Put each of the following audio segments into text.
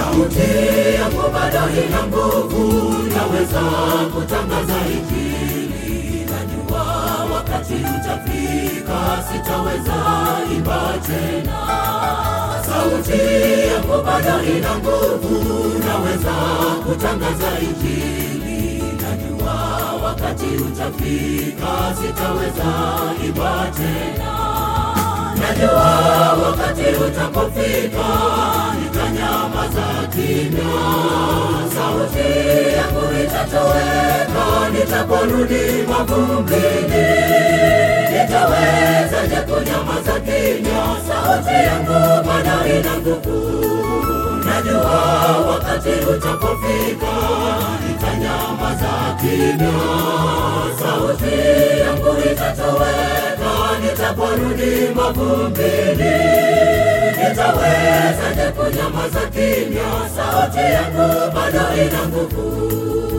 sauti yangu bado ina nguvu, naweza kutangaza Injili. Najua wakati utafika, sitaweza imba tena. Sauti yangu bado ina nguvu, naweza kutangaza Injili. Najua wakati utafika, sitaweza imba tena. Najua wakati utapofika, nitanyamaza kimya. Sauti yangu itatoweka, nitaporudi mavumbini. Nitawezaje kunyamaza kimya? Sauti yangu bado ina nguvu. Najua wakati utapofika, nitanyamaza kimya. Sauti yangu itatoweka, nitaporudi mavumbini. Nitawezaje kunyamaza kimya? Sauti yangu bado ina nguvu.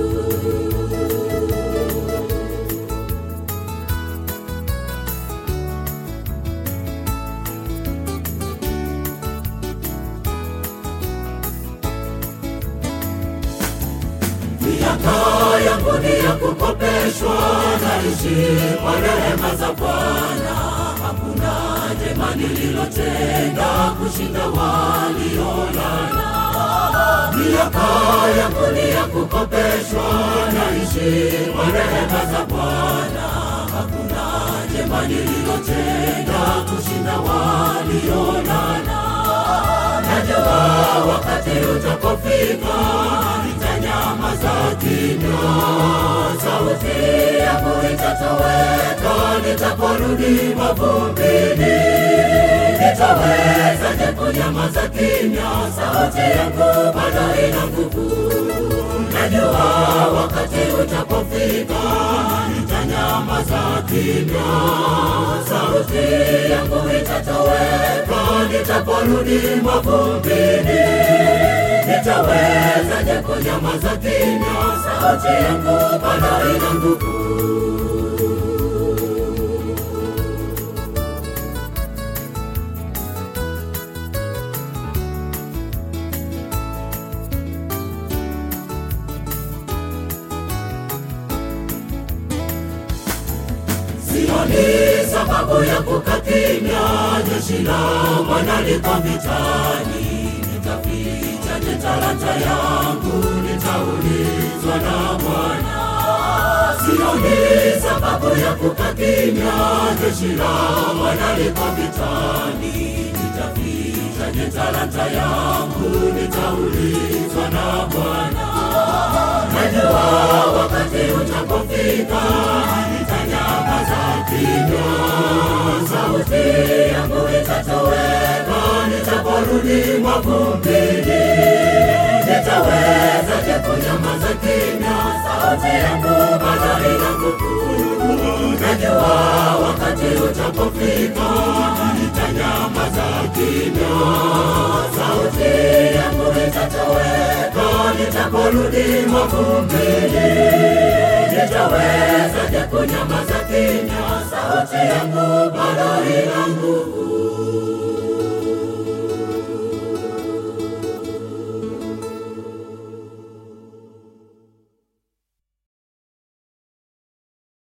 Miaka yangu ni ya kukopeshwa, naishi kwa rehema za Bwana. Hakuna jema nililotenda kushinda waliolala. Miaka yangu ni ya kukopeshwa, naishi kwa rehema za Bwana. Hakuna jema nililotenda kushinda waliolala. Najua wakati utapofika, nitanyamaza kimya. Sauti yangu itatoweka, nitaporudi mavumbini. Nitawezaje kunyamaza kimya? Sauti yangu bado ina nguvu. Najua wakati utapofika, nitanyamaza kimya. Sauti yangu itatoweka, nitaporudi mavumbini. Nitawezaje kunyamaza kimya? Sauti yangu bado ina nguvu. Sioni sababu ya kukaa kimya, jeshi la Bwana liko vitani. Nitafichaje talanta yangu? Nitaulizwa na Bwana. Sioni sababu ya kukaa kimya, jeshi la Bwana liko vitani. Nitafichaje talanta yangu? Nitaulizwa na Bwana. Najua wakati utapofika, nitanyamaza kimya. Sauti yangu itatoweka, nitaporudi mavumbini. Nitawezaje kunyamaza kimya? Sauti yangu bado ina nguvu. Najua wakati utapofika, nitanyamaza kimya. Sauti yangu itatoweka, nitaporudi mavumbini. Nitawezaje kunyamaza kimya? Sauti yangu bado ina nguvu.